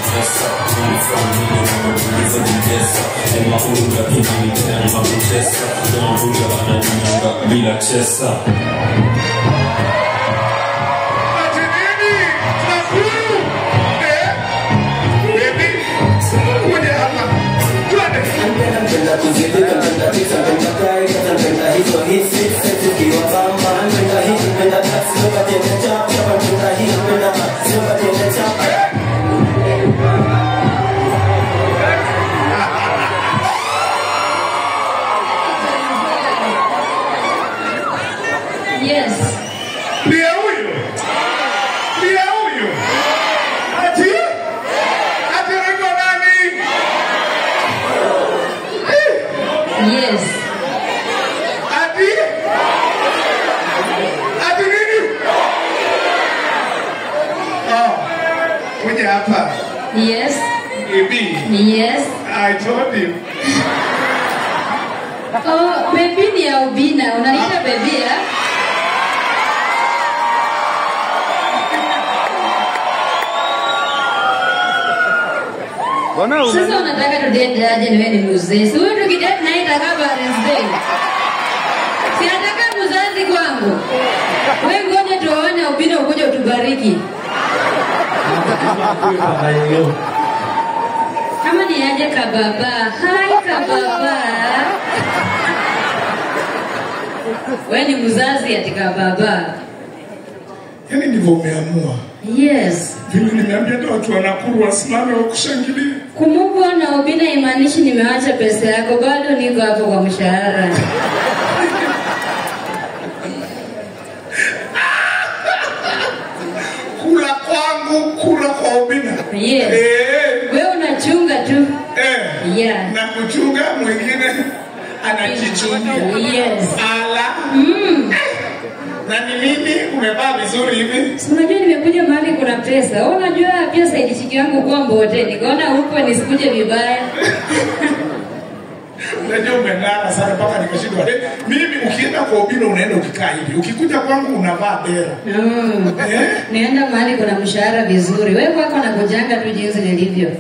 pesa Money from me wanauliza jidesa Ema unga inanipea na kutesa Don Ruga ananinyanga bila chesa Ati nini? Nakuru? Eh? Baby, kuja hapa. Twende. Napenda kuzidi, napenda pizza, napenda kai, napenda hizo hisi, sisi kiwa bamba, napenda hii, napenda taxi, napenda tende chap, chap, napenda hii, napenda taxi, napenda tende chap. Yes. Ndiye huyu. Ndiye huyu. Ati? Ati anaitwa nani? Yes. Ati? Ati nini? Oh, kuja hapa. Yes. Baby, Yes. I told you. Oh, baby ni ya ubina. Unaita baby ya? Sasa unataka tudate aje niwe ni mzee? Si huyu tukidate naye itakaa Valentine's Day. Si nataka mzazi kwangu. Wewe ngoja tuone ubina ukuja utubariki. Kama ni aje kababa. Hai kababa. Wewe ni mzazi ati kababa. Yaani ndivyo umeamua. Yes. Vile nimeambia hata watu wa Nakuru wasimame wakushangilie. Kumuvwa na ubina imaanishi nimewacha pesa yako, bado niko hapo kwa mshahara. Kula kwangu, kula kwa ubina. Yes. Eh, Wewe unachunga tu. eh. Yeah. Na kuchunga mwingine anajichungia. Yes. Ala. Mm. Na ni nini umevaa vizuri hivi? Si Unajua nimekuja mahali kuna pesa. Wewe unajua pia saidishiki yangu kwa mbote. Nikaona huko nisikuje vibaya. Unajua umeng'ara sana mpaka nikashindwa. Eh, Mimi ukienda kwa ubina unaenda ukikaa hivi. Ukikuja kwangu unavaa dera. Mm. Eh? Nienda mahali kuna mshahara vizuri. Wewe kwako nakujanga tu jinsi nilivyo.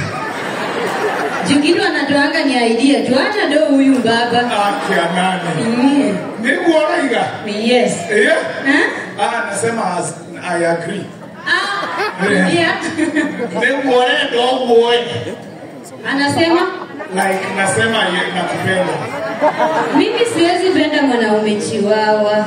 Juu anatoanga ni idea tu. Hata do huyu baba. Aki ya nani? Mm. Nikuona iga. Yes. Eh? Huh? Ah, nasema as- I agree. Ah, Yeah. yeah. Nikuone ndo muone. Anasema Like nasema ye- nakupenda. mimi siwezi penda mwanaume chiwawa.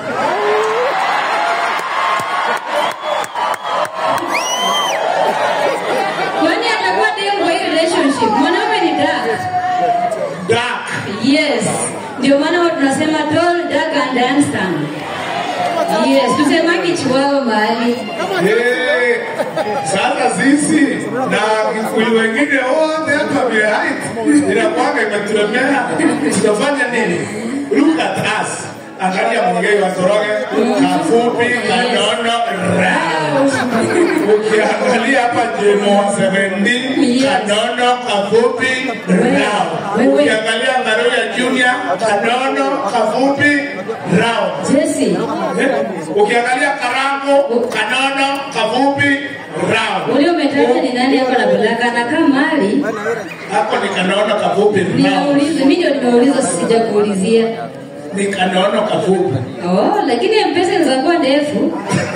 Kwani atakuwa dem kwa hii relationship? Mwanaume ni dark. Dark. Yes. Ndio maana huwa tunasema tall, dark and handsome. Yes, tusemangi chiwawa mahali. Eh, Sasa sisi na Kikuyu wengine wote hapa vile height inakuwaga imetulemea, tutafanya nini? Look at us. Angalia mwingine wa Toroge, kafupi, kanono, round. Ukiangalia hapa Jemo wa 17, Yes. kanono, kafupi, round. Wewe. Ukiangalia Ngaroya Junior, kanono, kafupi, round. Jesse, Eh, Ukiangalia Karango, kanono, kafupi, round. ule umetaja ni nani hapa na bulaka anakaa mali? Hapo ni kanono kafupi, round. Ninauliza, mimi ndio nimeuliza sijakuulizia. Ni kanono kafupi. Oh, lakini M-Pesa inaweza kuwa ndefu.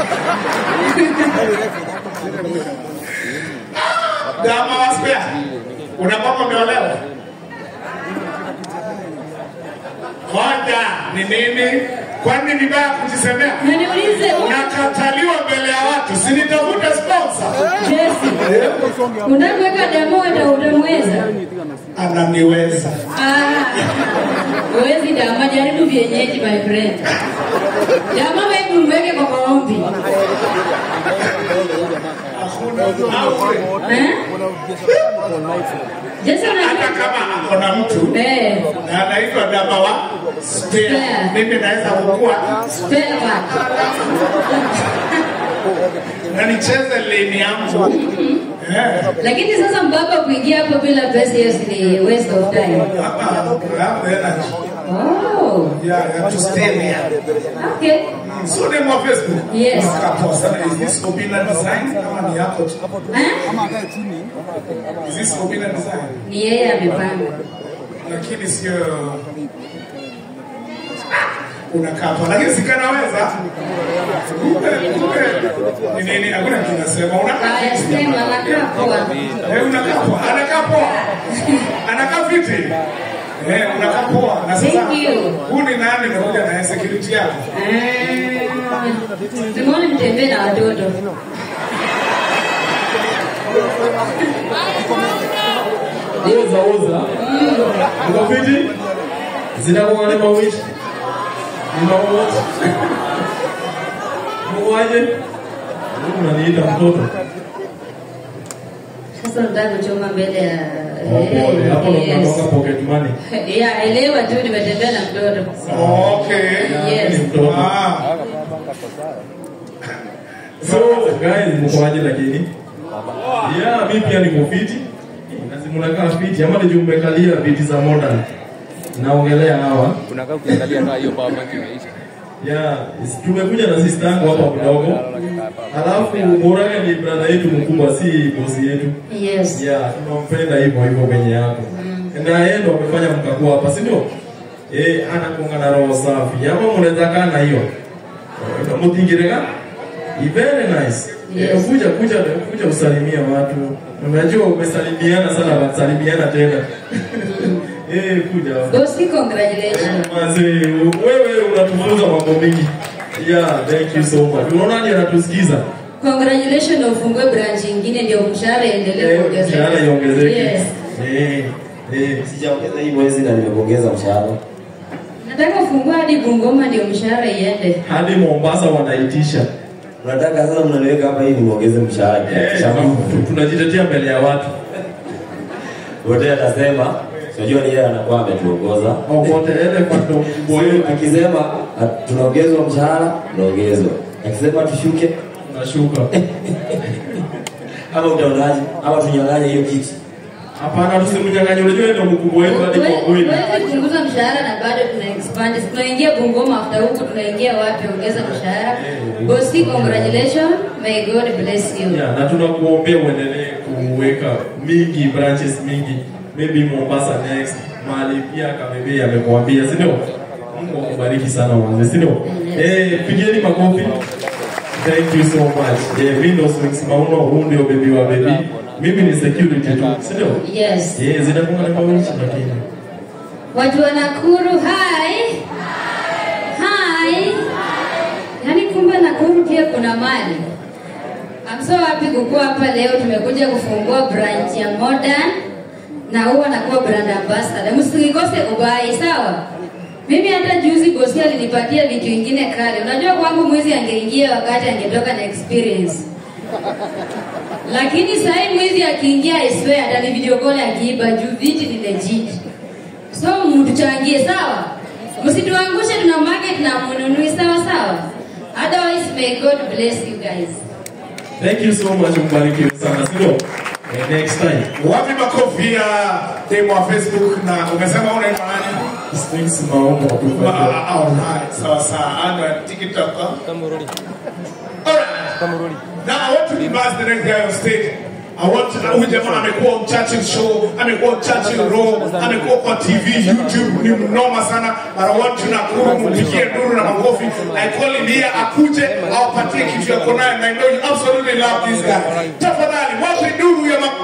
Dama wa spare. Unakwamba umeolewa? Hoja ni nini? Kwani ni baya kujisemea? Na niulize, Unakataliwa mbele ya watu, si nitafute sponsor. Jesse, unaweka demo hata utamweza? Ananiweza. Ah, huwezi dama, jaribu vienyeji my friend. Dama wewe mweke kwa maombi. Hakuna au Eh? Jesse hata unajua? kama ako na mtu Eh, na anaitwa dama wa spare, Spare. mimi naweza kukua spare part. na nicheze lane yangu Eh, Lakini sasa mbaba kuingia hapo bila pesa hiyo si ni waste of time. hapa, hapa energy. Oh, Oh, Yeah, you have to stay there. okay. So name wa Facebook. Yes. Unakaa sana. Is this Obina design kama ni yako tu? Eh? Is this Obina design? Ni yeye amepanga. Lakini sio unakaa hapa. Lakini sikanaweza. Kumbe kumbe ni nini? Hakuna kitu nasema. Unakaa Haya, sema anakaa poa. Eh, unakaa poa. Anakaa poa. Anakaa fiti. Eh, unakaa poa. Na sasa Thank you. huyu ni nani amekuja na security yako? Ah, Simone mtembee na watoto. Oza oza. Uko fiti? Zinakuwa ni mawiti. Ni mawiti. Mwaje? Unaniita mtoto. Sasa nataka kuchoma mbele ya Oh, pole. Hapo ndo Yes. unatoka pocket money. Yeah, elewa tu nimetembea na mtoto. Okay. Yes. Ni mtoto. Ah. So guys, mkoaje lakini? Yeah, mimi pia niko fiti. Lazima unakaa fiti ama ndio umekalia viti za modern. Naongelea hawa. unakaa ukiangalia kaa hiyo power bank imeisha Yeah, is- tumekuja na sister yangu hapa mdogo. Alafu Morale ni brother yetu mkubwa, si bosi yetu. Yes. Yeah, tunampenda hivyo hivyo kwenye yako. Na yeye ndo amefanya mkakuwa hapa, si ndio? Eh, anakuanga na roho safi. Ama mnaweza kaa na hiyo. Eh, Mutingirega? Ni very nice. Yes. Eh, kuja kuja kuja usalimia watu. Unajua umesalimiana sana, wasalimiana tena. Eh, kuja. Bosi, congratulations. Mazee, wewe unatufunza mambo mengi. Yeah, thank you so much. Unaona nani anatusikiza? Congratulations na ufungue branch nyingine ndio mshahara iendelee Eh, kuongezeka. mshahara iongezeke. Yes. Eh, eh. Sijaongeza hii mwezi na nimekuongeza mshahara. Nataka ufungue hadi Bungoma ndio mshahara iende. Hadi Mombasa wanaitisha. Unataka sasa mnaniweka hapa ili nimuongeze mshahara. Eh, Shamba. tu- tunajitetea mbele ya watu. Wote atasema, unajua ni yeye anakuwa ametuongoza. Okote elephant ndo mkubwa wetu. Akisema at- tunaongezwa mshahara, tunaongezwa. Akisema tushuke, Tunashuka. ama utaonaje? Ama tunyang'anye hiyo kiti. Hapana, tusimnyang'anye. Unajua yeye ndo mkubwa wetu hadi kwa kweli. Huwezi punguza mshahara na bado tuna expand. Si Tunaingia Bungoma after huku tunaingia wapi ongeza mshahara. Bosi, congratulations. May God bless you. Yeah, na tunakuombea uendelee kuweka mingi branches mingi maybe Mombasa next mahali pia Kamebe amekuambia si ndio? Mungu akubariki sana wanze si ndio? Eh, pigeni makofi. Thank you so much. Eh, mimi ndo Swings Mauno, huu ndio baby wa baby. Mimi ni security tu, si ndio? Yes. Eh, zinakuwa na mawishi lakini. Watu wa Nakuru, hi. Hi. Yaani kumbe Nakuru pia kuna mali. I'm so happy kukuwa hapa leo. Tumekuja kufungua branch ya Modern na huwa nakuwa brand ambassador. Msikose kubai, sawa? Mimi hata juzi bosi alinipatia vitu vingine kale. Unajua kwangu mwizi angeingia wakati angetoka na experience. Lakini sasa hii mwizi akiingia I swear hata ni video call akiiba juu viti ni legit. So mtuchangie sawa? Msituangushe tuna market na mnunui sawa sawa? Otherwise may God bless you guys. Thank you so much, mbarikiwe sana, si ndio? Eh, next time. Wapi makofi ya demo wa Facebook na umesema unaitwa nani? Swings Mauno Ah, tu. ah, Alright, sawa sawa. Ana TikTok. huh? Kamurudi. Alright. Kamurudi. Now I want to reverse the next guy on stage. I want to huyu jamaa amekuwa Churchill show, amekuwa Churchill Raw, amekuwa kwa TV, YouTube ni mnoma sana. But I want to Nakuru mpigie nduru na makofi. I call him here akuje awapatie kitu yako nayo. And I know you absolutely love this guy. Tafadhali wape nduru ya makofi.